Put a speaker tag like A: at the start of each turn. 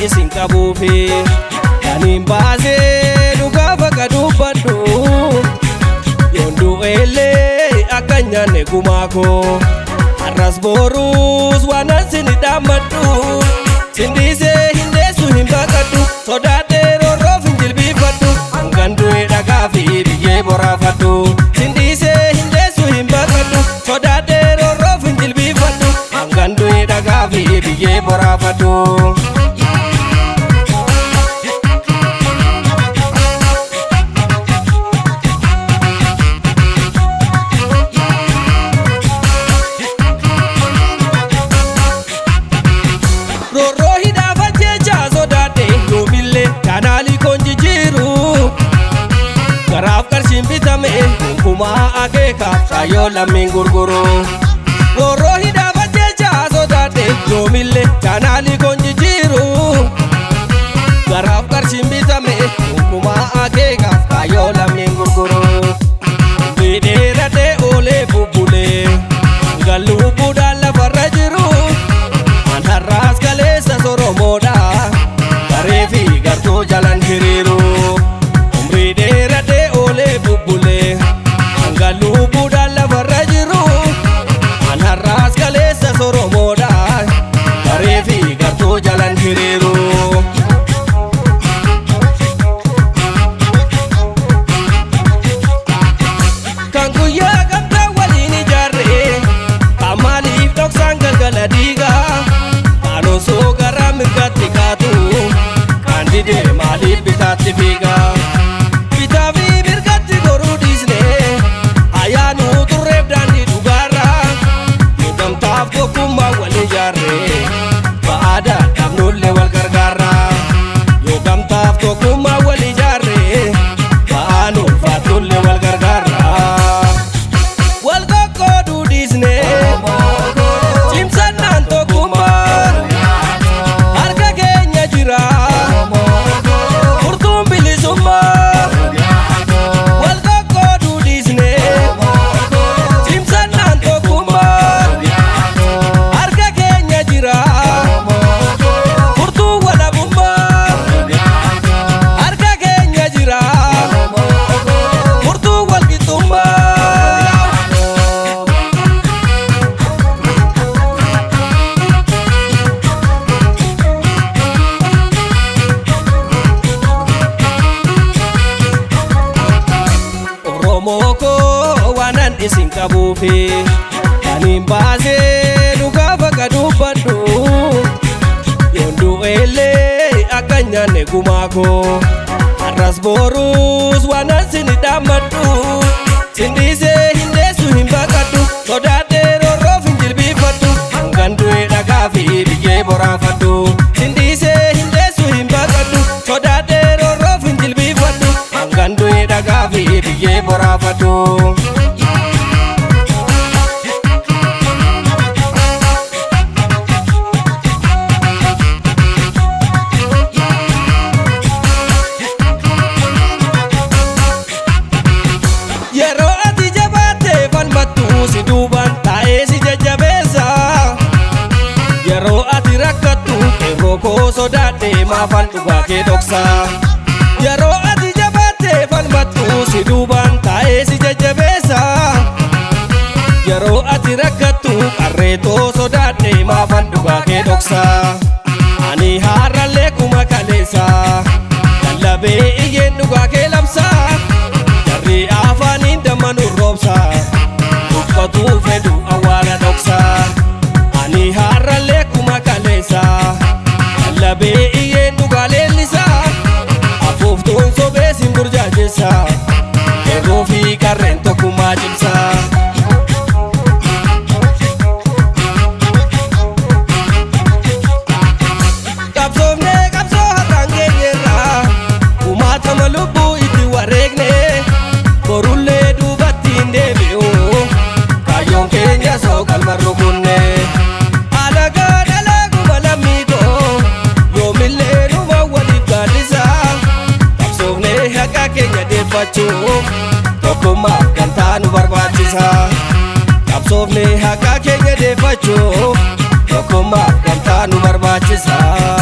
A: isin qabuufi kaniin baasee dhugaa bakka dubbadhu yoon du'eellee akka hin nyaanne gumaa koo har'as boruus waan asini dhaammadhu sindiisee hin deessu hin baqadhu sodaadhee roorroof hin jilbiifadhu hangan du'e dhagaa fi biyyee boraafadhu sindiisee hin deessu hin baqadhu sodaadhee roorroof hin jilbiifadhu hangan du'e dhagaa fi biyyee boraafadhu. roorroo hidhaafa jecha sodaadhe yoomillee kanaalii koon jijjiiru garaaf qarshiin bitame gonkumaa akeekaaf shaayoo lammiin gurguru roorroo hidhaafa jecha sodaadhe yoomillee kanaalii koon jijjiiru garaaf qarshiin bitame gonkumaa akeekaaf shaayoo lammiin gurguru Bidheeradhee oolee bubbulee galluubbuudhaan lafarra jiru. An har'aas kaleessa soromoodha garee fi gartuu jalan hiriiru umrii dheeradhee oolee bubbulee hanga lubbuudhaan lafarra jiru an har'aas kaleessa soromoodha garee fi gartuu jalan hiriiru. kan guyyaa gamtaa waliin ijaarree kan maaliif dhoksaan galgala diigaa kan osoo gara mirgaatti kaatu kan didee maaliif bitaatti fiigaa bitaa fi mirgatti goruu dhiisnee ayyaanuu turreef daandii dhugaarra yoo gamtaaf tokkummaa wal ijaarree ba'aadaan dhabnullee wal gargaarra yoo gamtaaf tokkummaa wal ijaarree ba'aan ulfaatullee wal gargaarra. wal qoqqooduu dhiisnee cimsannaan tokkummaa harka keenya jira furtuun bilisummaa wal qoqqooduu dhiisnee cimsannaan tokkummaa harka keenya jira furtuun walabummaa harka keenya jira furtuun walqixxummaa. Oromoo koo waanan isin qabuufi kaniin baasee dhugaa bakka dubbadhu yoon du'eellee akka hin nyaanne gumaa koo har'as boruus waan asini dhaammadhu sindiisee hin deessu hin baqadhu sodaadhee roorroof hin jilbiifadhu hangan du'e dhagaa fi biyyee boraafadhu sindiisee hin deessu hin baqadhu sodaadhee roorroof hin jilbiifadhu hangan du'e dhagaa fi biyyee boraafadhu. Yeroo ati jabaattee falmattu si duubaan taa'ee si jajjabeessa. Yeroo ati rakkattu qeerroo koo sodaadhee maafan dhugaa kee dhoksa. Yeroo ati jabaattee falmattu si duubaan taa'ee si jajjabeessa. Yeroo ati rakkattu qarreetoo sodaadhee maafan dhugaa kee dhoksa. Ani haarallee kuma kaleessa. Lallabee iyyeen dhugaa kee labsa. Jarri afaaniin damma nu roobsa. Uffatuu fedhu awwaala dhoksa. Ani haarallee kuma kaleessa. Lallabee iyyeen dhugaa leellisa. Afuuftuun sobee sin burjaajessa. Yeroo fi qarreen tokkummaa cimsa. Qabsoofnee qabsoo har'aan geenyerra. Kumaatama lubbuu itti wareegne. Borullee duubatti hin deebi'u. Kaayyoon keenya soo qalma rukunne. Alagaa dalaaguma lammii koo. Yoomillee numa waliif gaaddisa. Qabsoofnee haqa keenya deeffachuuf. Tokkummaaf gamtaa nu barbaachisa. Qabsoofnee haqa keenya deeffachuuf. Tokkummaaf gamtaa nu barbaachisa.